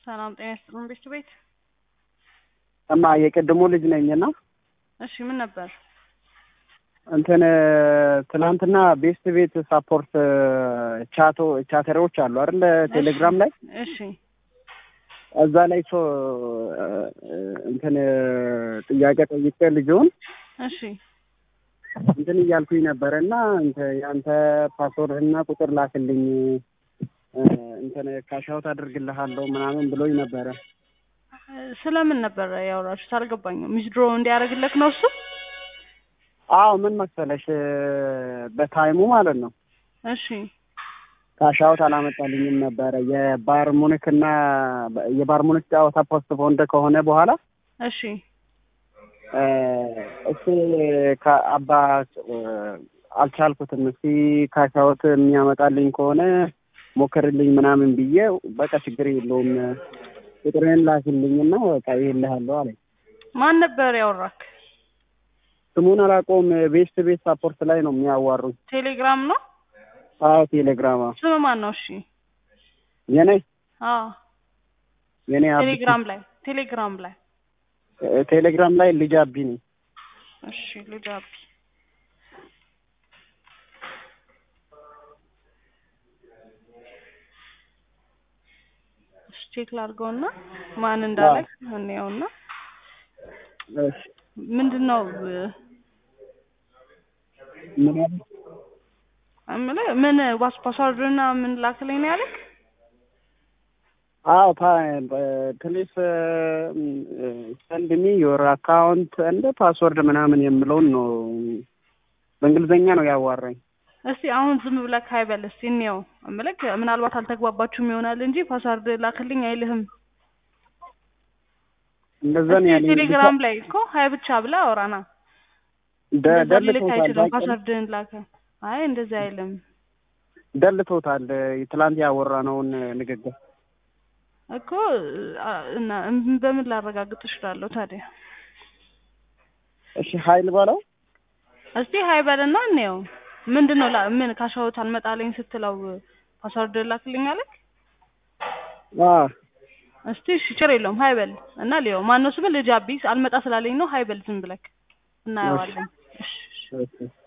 ሰላም ጤና ይስጥልን ቤት ቤት እማ የቅድሙ ልጅ ነኝ እና እሺ ምን ነበር እንትን ትናንትና ቤስት ቤት ሳፖርት ቻቶ ቻተሮች አሉ አይደል ቴሌግራም ላይ እሺ እዛ ላይ ሶ እንትን ጥያቄ ጠይቄ ልጅውን እሺ እንትን እያልኩኝ ነበረ እና የአንተ ፓስወርድ እና ቁጥር ላክልኝ እንትን ካሻውት አድርግልሃለሁ ምናምን ብሎኝ ነበረ። ስለምን ነበር ያወራችሁት? አልገባኝም። ሚስድሮ እንዲያደርግልክ ነው እሱ? አዎ ምን መሰለሽ በታይሙ ማለት ነው እሺ ካሻውት አላመጣልኝም ነበረ የባር ሙኒክ እና የባር ሙኒክ ጨዋታ ፖስት ፖንድ ከሆነ በኋላ እሺ እሱ ከአባ አልቻልኩትም። እስቲ ካሻውት የሚያመጣልኝ ከሆነ ሞክርልኝ ምናምን ብዬ በቃ ችግር የለውም ቁጥርህን ላክልኝና በቃ ይልሃለሁ አለኝ። ማን ነበር ያወራክ? ስሙን አላውቀውም። ቤስት ቤት ሳፖርት ላይ ነው የሚያዋሩኝ። ቴሌግራም ነው? አዎ ቴሌግራም። ስም ማን ነው? እሺ የኔ አዎ የኔ አብ ቴሌግራም ላይ ቴሌግራም ላይ ቴሌግራም ላይ ልጅ አቢ ነኝ። እሺ ልጅ አቢ ቼክ ላድርገውና ማን እንዳለ እንየውና እሺ ምንድን ነው ምን ያለ እምልህ ምን ዋስ ፓስዋርድና ምን ላክልኝ ነው ያለክ? አዎ ፕሊስ ሰንድ ሚ ዮር አካውንት እንደ ፓስወርድ ምናምን የምለውን ነው በእንግሊዝኛ ነው ያዋራኝ። እስቲ አሁን ዝም ብለህ አይበል እስቲ እንየው። እምልህ ምናልባት አልተግባባችሁም ይሆናል እንጂ ፓስዋርድ ላክልኝ አይልህም። እንደዛ ነው እስቲ ያለኝ። ቴሌግራም ላይ እኮ ሀይ ብቻ ብለህ አውራና ደ- እንደዛ ሊልክ ደልቶታል አይችልም። ባጭሩ። ፓስዋርድህን ላከ። አይ እንደዛ አይልም ደልቶታል ትላንት ያወራነውን ንግግር። እኮ አ- እና በምን ላረጋግጥ እችላለሁ ታዲያ? እሺ ሀይል በለው እስቲ ሀይ በልና እንየው። ምንድን ነው ላ- ምን ካሻውት አልመጣልኝ ስትለው ፓስዋርድ ላክልኝ አለክ? አዎ እስቲ እሺ ችግር የለውም ሀይ በል እና ሊየው። ማነው ስምህ? ልጅ አቢ አልመጣ ስላለኝ ነው ሀይ በል ዝም ብለክ እናየዋለን። እሺ እሺ። እሺ